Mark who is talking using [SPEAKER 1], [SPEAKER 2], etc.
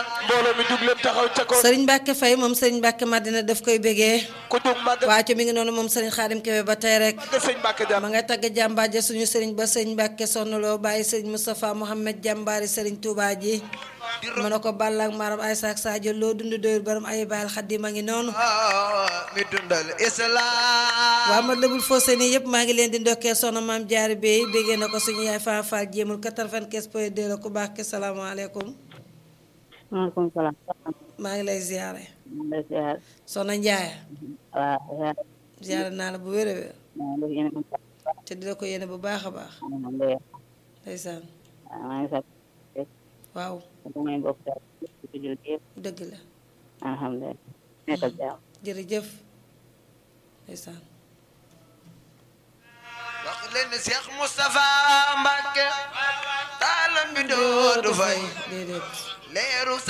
[SPEAKER 1] mbooloo mi jug leen taxaw ca kaw
[SPEAKER 2] sëriñ Mbacke Faye moom sëriñ Mbacke Madina daf koy bégee
[SPEAKER 1] ku jug màgg
[SPEAKER 2] waaco mi ngi noonu moom sëriñ Xaadim Kebe ba tey rek
[SPEAKER 1] màgg sëñ Mbàkke Jaar
[SPEAKER 2] ma ngay tagg jàmbaar ja suñu sëriñ ba sëriñ Mbacke sonnaloo bàyyi sëriñ Moustapha Mohamed jàmbaari sëriñ Touba ji mu ne ko Balla ak Maram Aysa ak Sadio loo dund doyul borom ay baal xaddim a ngi noonu
[SPEAKER 3] mi dundal islam
[SPEAKER 2] waa ma lëbul foo seen yëpp maa ngi leen di ndokkee soxna maam jaari bey béggee na ko suñu yaay Faa Faal jéemul 95 point 2 la ku baax ke salaamaaleykum
[SPEAKER 4] maaleykum salaam.
[SPEAKER 2] maa ngi lay ziyaare
[SPEAKER 4] maa ngi lay ziar.
[SPEAKER 2] soxna Njaaya
[SPEAKER 4] waaw ziar.
[SPEAKER 2] ziyaare naa la bu wér a wér
[SPEAKER 4] maa ngi lay yéene
[SPEAKER 2] te di la ko yéene bu baax a baax
[SPEAKER 4] alhamdulilah.
[SPEAKER 2] ndeysaan
[SPEAKER 4] waaw maa ngi sant.
[SPEAKER 2] waaw
[SPEAKER 4] damay bokk daal ci jullit yëpp.
[SPEAKER 2] dëgg la
[SPEAKER 4] alhamdulilah. nekkal jàmm.
[SPEAKER 2] jërëjëf ndeysaan
[SPEAKER 3] wax leen ne Cheikh Moustapha Mbacke taalam bi doodu fay
[SPEAKER 2] déedéet
[SPEAKER 3] leeru